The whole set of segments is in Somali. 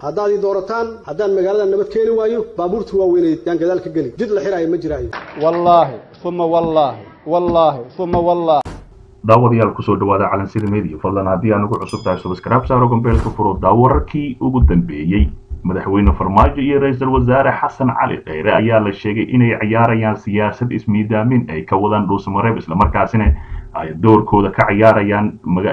haddaad ii doorataan haddaan magaalada nabad keeni waayo baabuurta waaweyneed yaan gadaal ka geli jid la xiraayo ma jiraayo wallaahi uma wallaahi wallaahi uma wallaahi daawadayaal kusoo dhawaada calansida media fadlan haddii aan ugu cusub tahay subscribe saaro gombeelka furo daawararkii ugu dambeeyey madaxweyne farmaajo iyo ra-iisul wasaare xasan cali kheyre ayaa la sheegay inay ciyaarayaan siyaasad ismiidaamin ay ka wadaan dhuusamareeb islamarkaasina ay doorkooda ka ciyaarayaan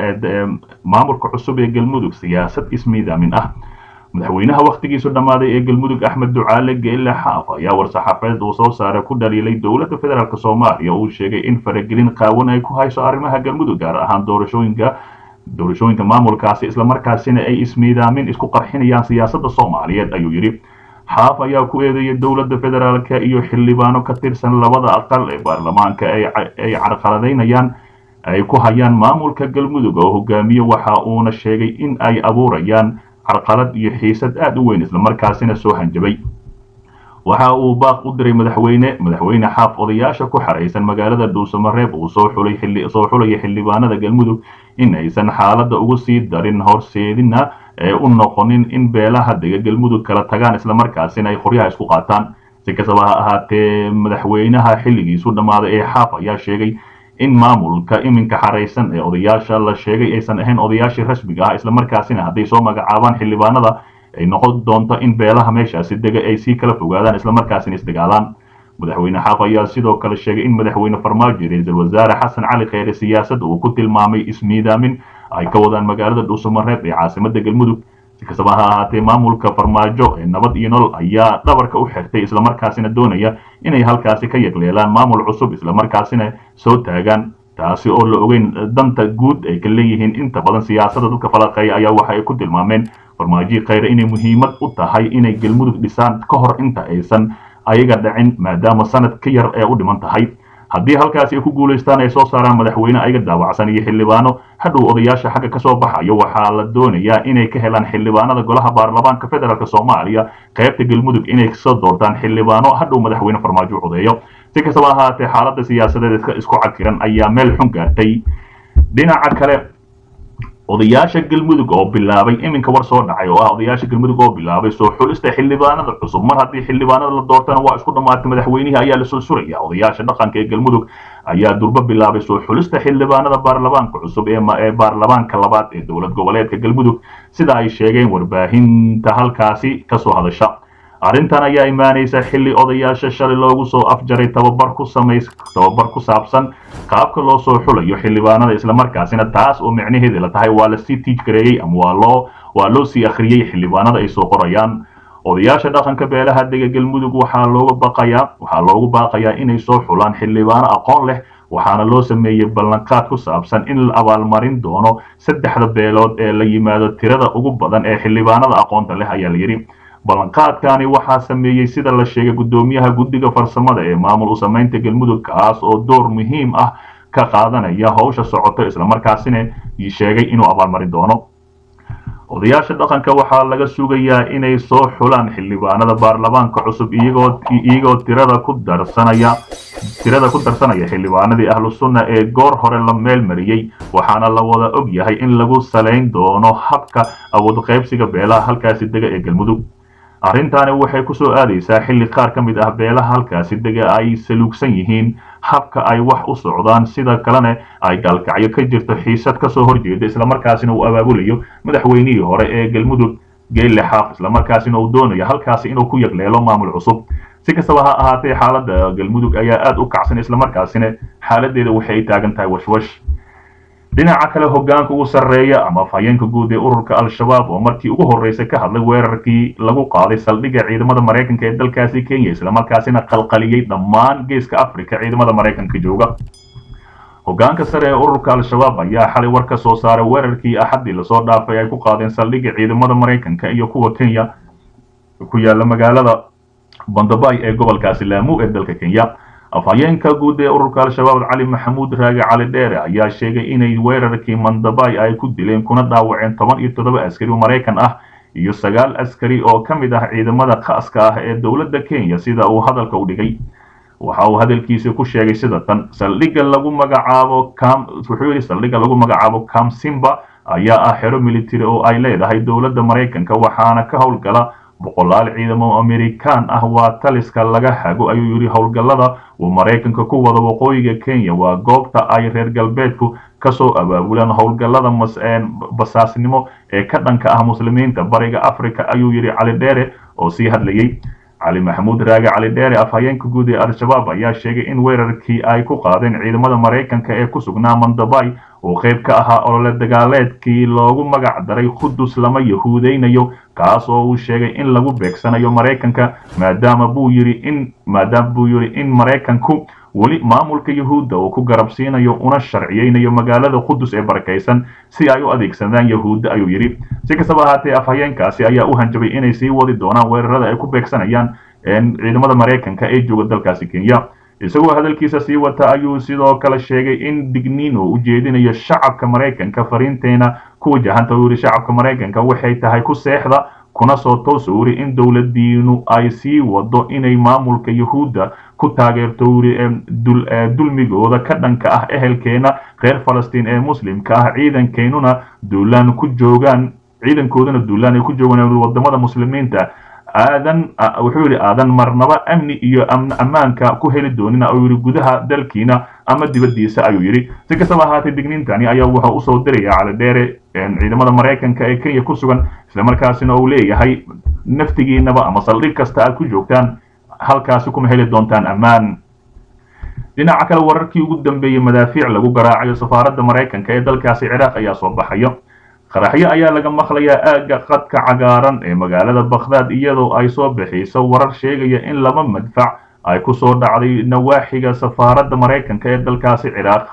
maamulka cusub ee galmudug siyaasad ismiidaamin ah madaxweynaha wakhtigiisu dhammaaday ee galmudug axmed ducaale geelle xaaf ayaa war-saxaafadeed uu soo saaray ku dhaliilay dowladda federaalk soomaaliya uu sheegay in faragelin qaawan ay ku hayso arrimaha galmudug gaar ahaan doorashooyinka doorashooyinka maamulkaasi islamarkaasina ay ismiidaamin isku qarxinayaan siyaasadda soomaaliyeed ayuu yidhi xaaf ayaa ku eedeeyay dowladda federaalka iyo xildhibaano ka tirsan labada aqal ee baarlamaanka ay carqaladaynayaan ay ku hayaan maamulka galmudug oo hogaamiye waxa uuna sheegay in ay abuurayaan carqalad iyo xiisad aad u weyn islamarkaasina soo hanjabay waxa uu baaq u diray madaxweyne madaxweyne xaaf odayaasha ku xaraysan magaalada dhuusamareeb uu soo xulay soo xulaya xildhibaanada galmudug in aysan xaaladda ugu sii darin horseedina ee u noqonin in beelaha dega galmudug kala tagaan islamarkaasina ay qoryaha isku qaataan si kastaba ha ahaatee madaxweynaha xilligiisu dhammaaday ee xaaf ayaa sheegay in maamulka iminka xaraysan ee odayaasha la sheegay aysan ahayn odayaashii rasmiga ah islamarkaasina hadday soo magacaabaan xildhibaanada ay noqon doonto in beelaha meeshaasi dega ay sii kala fogaadaan islamarkaasina isdagaalaan madaxweyne xaaf ayaa sidoo kale sheegay in madaxweyne farmaajo ra-iisul wasaare xasan cali kheyre siyaasadda uu ku tilmaamay ismiidaamin ay ka wadaan magaalada dhuusamareeb ee caasimada galmudug si kastaba ha ahaatee maamulka farmaajo ee nabad iyo nolol ayaa dhabarka u xirtay islamarkaasina doonaya inay halkaasi ka yagleelaan maamul cusub islamarkaasina soo taagaan taasi oo la ogeyn danta guud ay ka leeyihiin inta badan siyaasadda dadka falaqeeya ayaa waxa ay ku tilmaameen farmaajiyi kheyre inay muhiimad u tahay inay galmudug dhisaan ka hor inta aysan ayaga dhacin maadaama sanad ka yar ee u dhiman tahay haddii halkaasi ay ku guulaystaan ay soo saaraan madaxweyne ayaga daawacsan iyo xildhibaano hadhow odayaasha xagga kasoo baxayo waxaa la doonayaa inay ka helaan xildhibaanada golaha baarlamaanka federaalk soomaaliya qaybta galmudug inay kasoo doortaan xildhibaano hadhow madaxweyne farmaajo u codeeyo si kastaba ahaatee xaaladda siyaasadeed isku cakiran ayaa meel xun gaartay dhinaca kale odayaasha galmudug oo bilaabay iminka war soo dhacay oo ah odayaasha galmudug oo bilaabay soo xulista xildhibaanada cusub mar haddii xildhibaanada la doortana waa isku dhammaatay madaxweynihii ayaa lasoo suraya odayaasha dhaqanka ee galmudug ayaa durbo bilaabay soo xulista xildhibaanada baarlamaanka cusub ee baarlamaanka labaad ee dowlad goboleedka galmudug sida ay sheegeen warbaahinta halkaasi kasoo hadasha arrintan ayaa imaanaysa xilli odayaasha shalay loogu soo afjaray tababar ku samays tababar ku saabsan qaabka loo soo xulayo xildhibaanada islamarkaasina taas oo micnaheedi la tahay waa lasii tiij gareeyey ama waa loo waa loo sii akhriyey xildhibaanada ay soo qorayaan odayaasha dhaqanka beelaha dega galmudug waxaa looga baqayaa waxaa loogu baaqayaa inay soo xulaan xildhibaano aqoon leh waxaana loo sameeyey ballanqaad ku saabsan in la abaalmarin doono saddexda beelood ee la yimaado tirada ugu badan ee xildhibaanada aqoonta leh ayaa la yidhi ballanqaadkani waxaa sameeyey sida la sheegay guddoomiyaha guddiga farsamada ee maamul u samaynta galmudug kaas oo door muhiim ah ka qaadanaya howsha socoto islamarkaasina sheegay inuu abaalmarin doono odayaasha dhaqanka waxaa laga sugayaa inay soo xulaan xildhibaanada baarlamaanka cusub iyagoo iyagoo tirada ku darsanaya tirada ku darsanaya xildhibaanadii ahlu sunna ee goor hore la meel mariyey waxaana la wada og yahay in lagu salayn doono habka awood qaybsiga beelaha halkaasi dega ee galmudug arrintaani waxay ku soo aadaysaa xilli qaar ka mid ah beelaha halkaasi dega ay saluugsan yihiin habka ay wax u socdaan sida kalena ay gaalkacyo ka jirto xiisad kasoo horjeeda islamarkaasina uu abaabulayo madaxweynihii hore ee galmudug geelle xaaf islamarkaasina uu doonayo halkaasi inuu ku yagleelo maamul cusub si kastaba ha ahaatee xaaladda galmudug ayaa aada u kacsan islamarkaasina xaaladeeda waxay taagan tahay washwash dhinaca kale hogaanka ugu sarreeya ama afhayeenka guud ee ururka al-shabaab oo markii ugu horreysay ka hadlay weerarkii lagu qaaday saldhigga ciidamada maraykanka ee dalkaasi kenya islamarkaasina qalqaliyey dhammaan geeska africa ciidamada maraykanka jooga hogaanka sare ee ururka al-shabaab ayaa xalay war ka soo saaray weerarkii axaddii lasoo dhaafay ay ku qaadeen saldhigga ciidamada maraykanka iyo kuwa kenya ku yaala magaalada bandabay ee gobolkaasi laamu ee dalka kenya afhayeenka guud ee ururka al-shabaab cali maxamuud raage cali dheere ayaa sheegay inay weerarkii mandabay ay ku dileen kuna dhaawaceen toban iyo toddoba askari oo maraykan ah iyo sagaal askari oo ka mid ah ciidamada khaaska ah ee dowladda kenya sida uu hadalka u dhigay waxa uu hadalkiisa ku sheegay sida tan saldhigga lagu magacaabo cam wuxuu yidhi saldhigga lagu magacaabo camsimba ayaa ah xero military oo ay leedahay dowladda maraykanka waxaana ka howlgala boqolaal ciidamo amerikaan ah waa taliska laga hago ayuu yidhi howlgallada uu maraykanka ku wado waqooyiga kenya waa goobta ay reer galbeedku kasoo abaabulaan howlgallada basaasnimo ee ka dhanka ah muslimiinta bariga africa ayuu yidhi cali dheere oo sii hadlayey cali maxamuud raage cali dheere afhayeenka guud ee al-shabaab ayaa sheegay in weerarkii ay ku qaadeen ciidamada maraykanka ee ku sugnaa mandabay uu qayb ka ahaa olole dagaaleedkii loogu magac daray qudus lama yahuudeynayo kaas oo uu sheegay in lagu beegsanayo maraykanka maadaama buu yidhi in maadaama buu yidhi in maraykanku weli maamulka yahuudda uu ku garabsiinayo una sharciyeynayo magaalada qudus ee barakaysan si ay u adeegsadaan yahuudda ayuu yidhi si kastaba ahaatee afhayeenkaasi ayaa u hanjabay inay sii wadi doonaan weerarada ay ku beegsanayaan ciidamada maraykanka ee jooga dalkaasi kenya isagoo hadalkiisa sii wata ayuu sidoo kale sheegay in digniin uu ujeedinayo shacabka maraykanka fariinteena ku wajahanta uu yidhi shacabka maraykanka waxay tahay ku seexda kuna soo toosa uri in dowladiinu ay sii wado inay maamulka yahuudda ku taageerto uri dulmigooda ka dhanka ah ehelkeena reer falastiin ee muslimka ah ciidankeenuna duulaan ku joogaan ciidankooduna duulaan ay ku joogaan wadamada muslimiinta aadan wuxuu yidhi aadan marnaba amni iyo ammaanka ku heli doonina oo yidhi gudaha dalkiina ama dibaddiisa ayuu yidhi si kastaba ahaatee digniintani ayaa wuxuu usoo diraya cali dheere ciidamada maraykanka ee kenya ku sugan islamarkaasina uu leeyahay naftigiinaba ama saldhig kasta aad ku joogtaan halkaasi kuma heli doontaan ammaan dhinaca kale wararkii ugu dambeeyey madaafiic lagu garaacayo safaaradda maraykanka ee dalkaasi ciraaq ayaa soo baxayo qaraxyo ayaa laga maqlayaa aagga qadka cagaaran ee magaalada bakhdaad iyadoo ay soo bixiyso warar sheegaya in laba madfac ay ku soo dhacday nawaaxiga safaaradda maraykanka ee dalkaasi ciraaq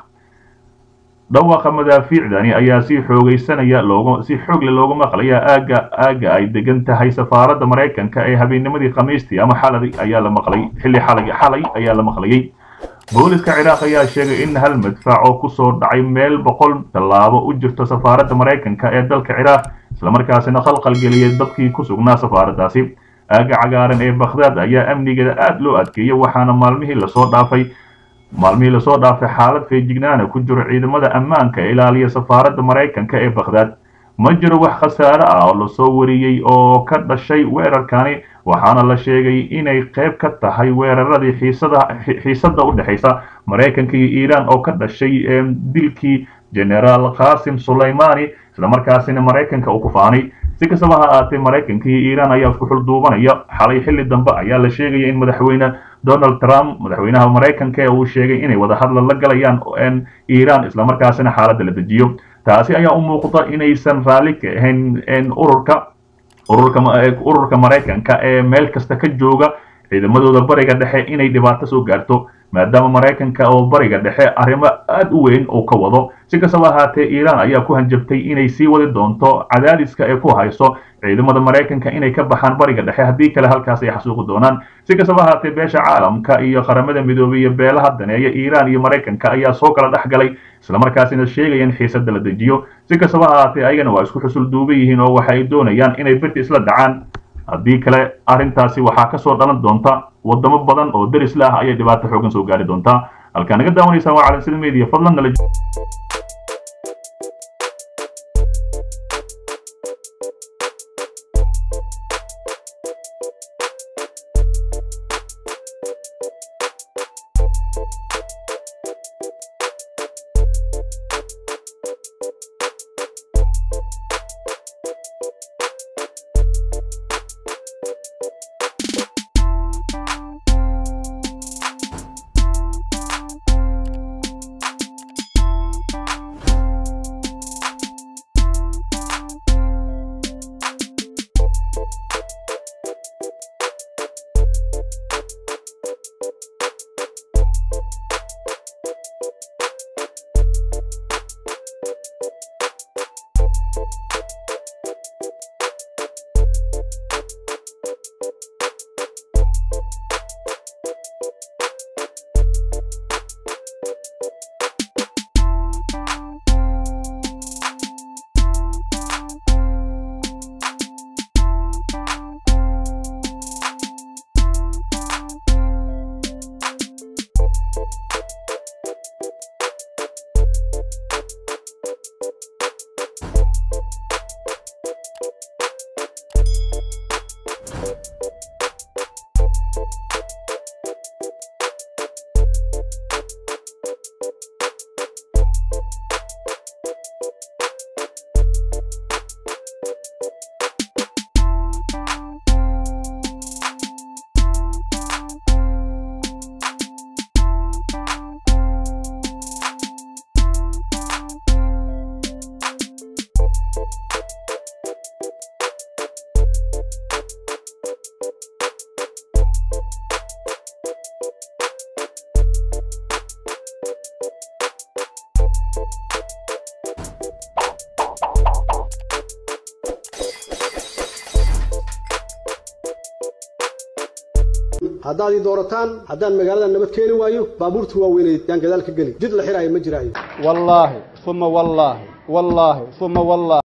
dhawaaqa madaafiicdani ayaa si xoogaysanaya loogu si xoogle loogu maqlayaa aagga aagga ay degan tahay safaaradda maraykanka ee habeennimadii khamiistii ama xalay ayaa la maqlay xilli xalay xalay ayaa la maqlayay booliska ciraaq ayaa sheegay in hal madfac oo kusoo dhacay meel boqol tallaabo u jirto safaaradda maraykanka ee dalka ciraaq islamarkaasina khalqal geliyay dadkii ku sugnaa safaaraddaasi aagga cagaaran ee bakhdaad ayaa amnigeeda aad loo adkeeyey waxaana maalmihii lasoo dhaafay maalmihii lasoo dhaafay xaalad feejignaana ku jiro ciidamada ammaanka ee ilaaliya safaaradda maraykanka ee bakhdaad ma jiro wax khasaare ah oo lasoo wariyey oo ka dhashay weerarkani waxaana la sheegay inay qayb ka tahay weeraradii xiisada xiisadda u dhexaysa maraykanka iyo iiraan oo ka dhashay dilkii generaal qasim sulaymani islamarkaasina maraykanka uu ku faanay si kastaba ha ahaatee maraykanka iyo iiraan ayaa isku xulduubanaya xalay xilli dambe ayaa la sheegaya in madaxweyne donald trump madaxweynaha maraykanka ee uu sheegay inay wadahadla la galayaan iiraan islamarkaasina xaaladda la dejiyo taasi ayaa u muuqda inaysan raalli ka ahayn ururka ururka ururka maraykanka ee meel kasta ka jooga ciidamadooda bariga dhexe inay dhibaato soo gaarto maadaama maraykanka oo bariga dhexe arrimo aad u weyn uu ka wado si kastaba ahaatee iiraan ayaa ku hanjabtay inay sii wadi doonto cadaadiska ee ku hayso ciidamada maraykanka inay ka baxaan bariga dhexe haddii kale halkaas ay xasuuqi doonaan si kastaba ahaatee beesha caalamka iyo qaramada midoobay iyo beelaha daneeya iiraan iyo maraykanka ayaa soo kala dhex galay islamarkaasina sheegaya in xiisadda la dejiyo si kastaba ahaatee ayagana waa isku xusul duuban yihiin oo waxa ay doonayaan inay birti isla dhacaan haddii kale arrintaasi waxaa kasoo dhalan doonta wadamo badan oo deris la ah ayay dhibaato xoogan soo gaari doontaa halkaa naga daawanaysaan waa calansida media fadlan nala haddaad ii doorataan haddaan magaalada nabad keeni waayo baabuurta waaweynay yaan gadaal ka geli jid la xiraayo ma jiraayo wallaahi uma wallaahi wallaahi uma wallaahi